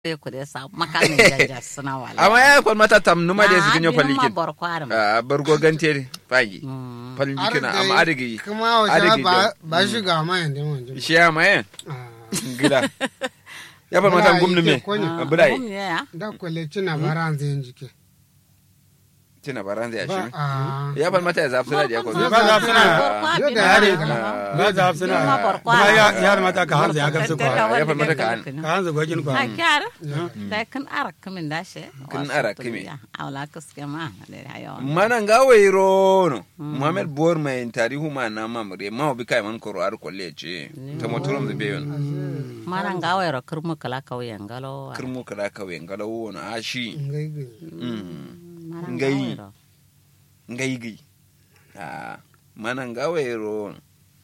te ku de sa makani janja suna wala amma ya kon mata tam numa de sikin yo ma palikin bor kwaram a bargo ganteri fagi Mm. palin kina amma adigi kuma wa adigi ba ba shi ga ma yanda mun ji shi ya maye Ah, gida ya fa mata Bura gumnu me yake konya. Ah, bulai gum ya da kwale cina baran zai jike tina baranza ya ba shi a ya fa mata ya zafi da ya ko Ba Ba za su na- Yo da yare ba za su na Ma bor kuma kwara. ya ya mata ka hanzu ya gamsu kwa ya fa mata ka an. ka hanzu gwajin kwa a kyara da kan arak kamin da she Kan arak kami. awla kaske ma da hayo mana ngawe irono muhammad bor mai tarihu ma na mamre ma obi kai man koro ar kolle ce ta motorom da beyon mana ngawe ro kurmu kala kauyen galo kirmu kada kawai ngalawo na ashi ngai gai mana ngai. ngawe ro ngai gai ah mana ngawe ro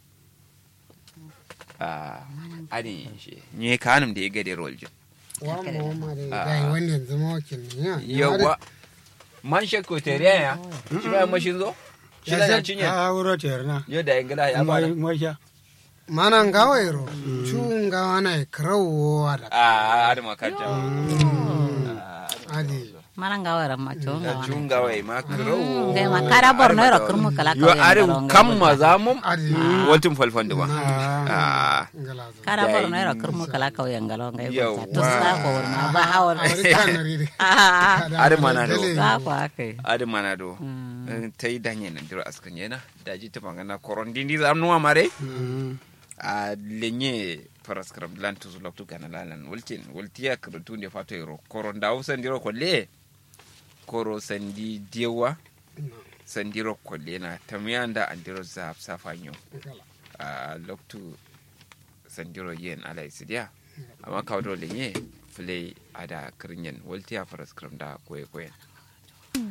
ah ani shi nye kanum da ya gade rolje wa mu ma da gai wani yanzu ma wakil ne ya yawa man shakko teriya ya shi ba mashin zo shi da ya cinye a wuro tiyar na yo da ingila ya mai fara mai sha mana ngawairo chu ngawana krawo ada ah ada makanta adi mana ngawe ro ma chonga da junga wai makro ngai makara borno ro kurmu kala yo kauyen are galo ngai kam bota. mazamum adi waltin falfan ba Ah, ah ngala zo kara Yayi. borno ro kurmu kala kauyen galo ngai Yawwa. bota to sa ko ma ba hawar awari kanari de ah are mana do za ku akai ade mana do ta yi danye na diro askan yana da ji ta bangana koron dindi za nuwa mare mm. a lenye paraskram lan to zulok tu kana lalan waltin waltiya karatu ne fato ro koron da usan diro kolle koro sandi dewa sandiro kolle na tamyanda andiro za safanyo a loktu sandiro yen ala isidia amma kawdo lenye fule ada kirinyen waltiya paraskram da koye koyen